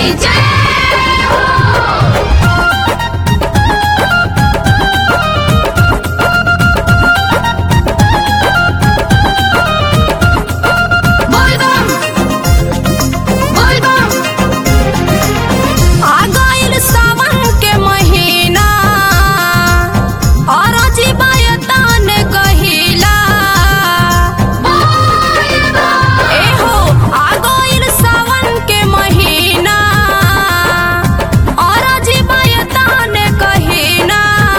की जय हो बोल बम बोल बम आ गइल सावन के महीना और जीवायतन कहिला ए हो आ गइल सावन के महीना और जीवायतन कहिना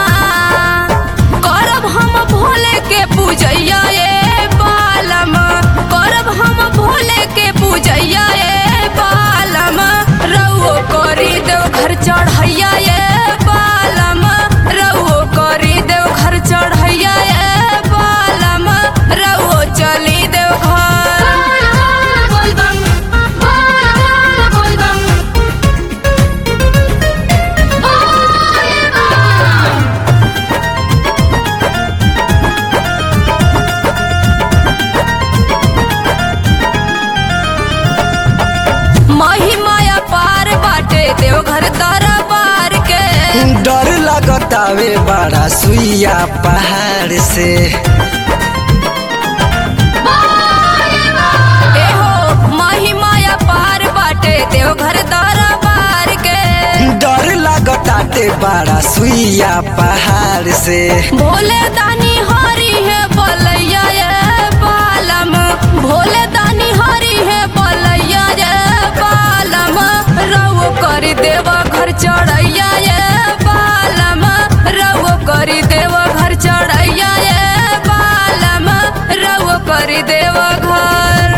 करब हम भोले के पूजैया ए बालम करब हम भोले के पूजैया ए बालम रउओ करी देव घर चढ़ैया ए बालम रउओ करी देव घर चढ़ैया ए बालम रउओ चली देव घर बोल बम बोल बम बोल बम महिमाया पार बाटे देवघर दरबार के डर लगतावे बड़ा सुइया पहाड़ से ए हो महिमाया पार बाटे देवघर दरबार के डर लगताते बड़ा सुइया पहाड़ से भोले दानी हरी है बलैया ये बालम भोले दानी हरी है बलैया ये बालम रउओ करी देवा घर चढ़ैया ये बालम रउओ करी देवा घर चढ़ैया ये बालम रउओ करी देवा घर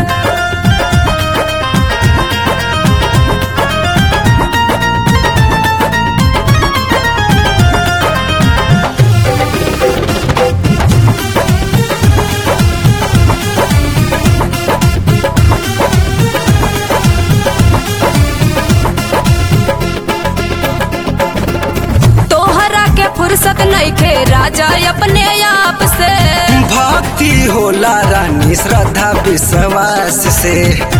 तोहरा के फुर्सत नइखे राजा अपने आप से भक्ति होला रानी श्रद्धा विश्वास से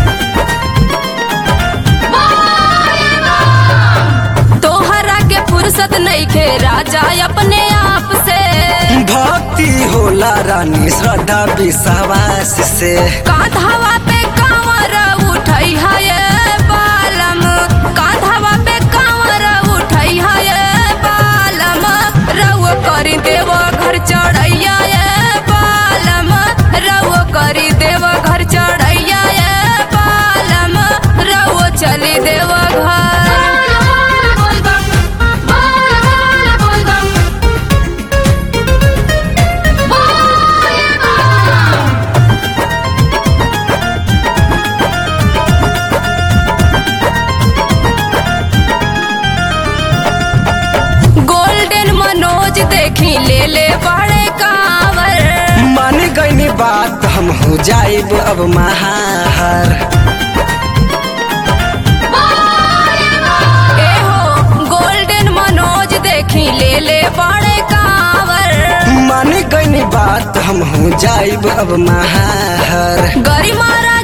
तोहरा के फुर्सत नइखे राजा अपने आप से भक्ति होला रानी श्रद्धा विश्वास से कांधावा पे कांवर उठई है बालम कांधावा पे कांवर उठई है बालम रउओ करी देव घर चढ़ैया ये बालम रउओ करी देव घर चढ़ैया ये बालम रउओ चली देव घर बोल बम बोल बम बोल बम गोल्डन मनोज देखी ले ले बड़े कांवर मान गईनी बात हम हो जाइब अब महाहर ए हो गोल्डन मनोज देखी ले ले बड़े कांवर मान गईनी बात हम हो जाइब अब महाहर गरिमा